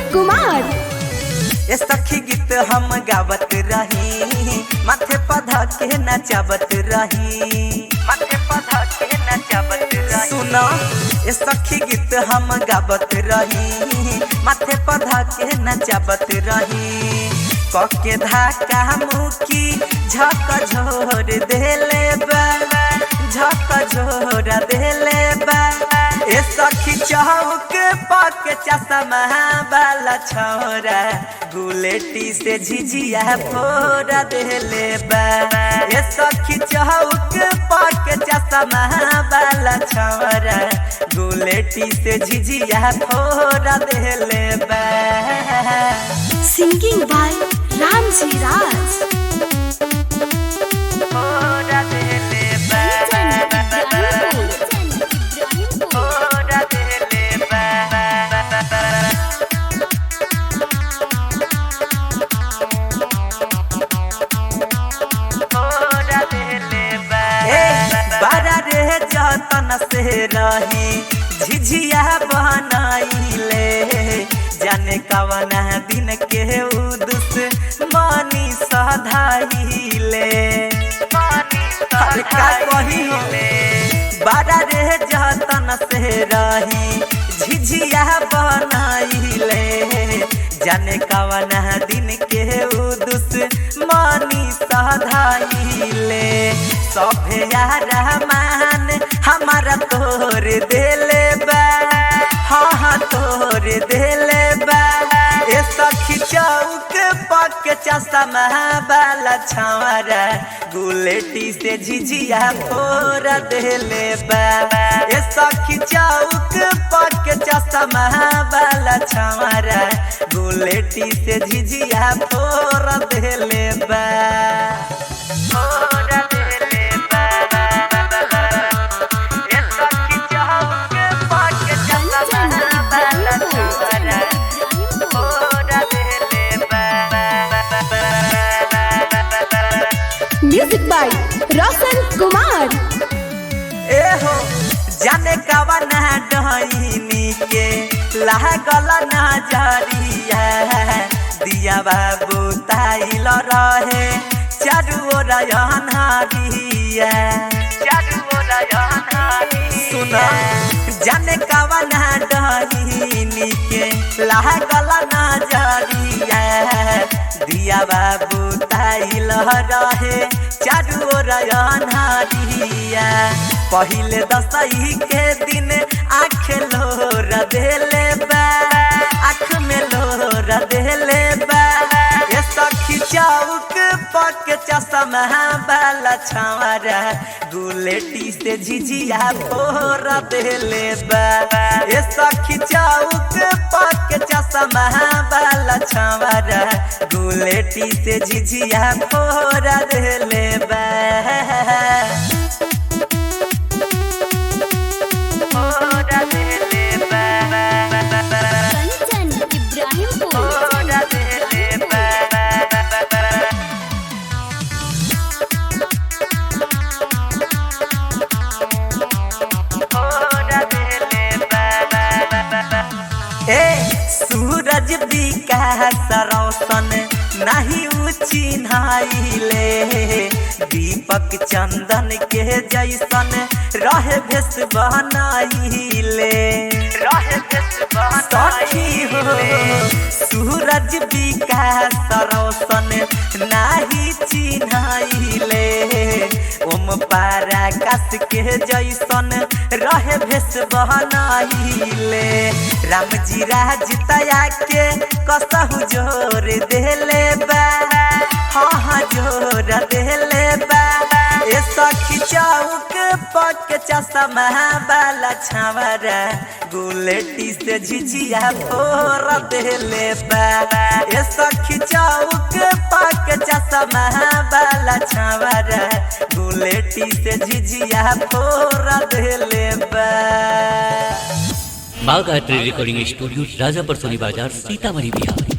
कुमार ए सखी गीत हम गावत रही माथे पधा के नचावत रही माथे पधा के नचावत रही सुना ए सखी गीत हम गावत रही माथे पधा के नचावत रही कके धाका मुकी झक झोर देले बा झक झोर देले बा ए सखी चौक पक चश्मा वाला छोरा गुलेटी से झिझिया फोड़ा देले बा ए सखी चौक पक चश्मा वाला छोरा गुलेटी से झिझिया फोड़ा देले बा सिंगिंग बाय रामजी राज फोड़ा देले बा फोड़ा देले बा बारा रे जतन से रही झिझिया बनाइले जाने कवना दिन के उदुस मानी सधाइले अरे का कहिले बारा रे जतन से रही झिझिया बनाइले जाने कवना दिन के उदुस मानी सधाइले सभे रहमान हमारा तोर देले बा हाँ हाँ तोर देले बा ए सखी चौक पक चश्मा वाला छावरा गुलेटी से झिझिया फोड़ देले बा ए सखी चौक पक चश्मा वाला छावरा गुलेटी से झिझिया फोड़ देले बा फोड़ देले बा ए सखी चौक पक चश्मा वाला छावरा फोड़ देले बा म्यूजिक बाय रोशन कुमार ए हो जाने कवा ना डहिनी के लागल ना जरिया दिया बाबू ताइल रहे चारू ओर अनहरिया चारू ओर अनहरिया सुना जाने कवा ना डहिनी के लागल ना जरिया दिया बाबू ताइल रहे चारू ओर अनहरिया पहिले दसई के दिन आँख लोर देले बा आँख में लोर देले बा ये सखी चौक पक चश्मा वाला छावरा गुलेटी से झिझिया फोड़ देले बा ये सखी चौक पक चश्मा वाला छावरा गुलेटी से झिझिया फोड़ देले बा फोड़ा देले बा कंचन इब्राहिमपुर फोड़ा देले बा फोड़ा देले बा ए सूरज विकास रौशन नहीं चिन्हाइले दीपक चंदन के जैसन रहे भेष बनाइले रहे भेष सखी हो सूरज विकास रौशन नाही चिन्हाइले ओम पाराकाश के जैसन रहे भेष बनाइले रामजी राज तया के कसहु जोर देले बा हाँ हाँ जोर देले बा ए सखी चौक पक चश्मा वाला छावरा गुलेटी से झिझिया फोड़ देले बा ए सखी चौक पक चश्मा वाला छावरा गुलेटी से झिझिया फोड़ देले बा बागायत्री रिकॉर्डिंग स्टूडियो राजापर सोनी बाजार सीतामढ़ी बिहार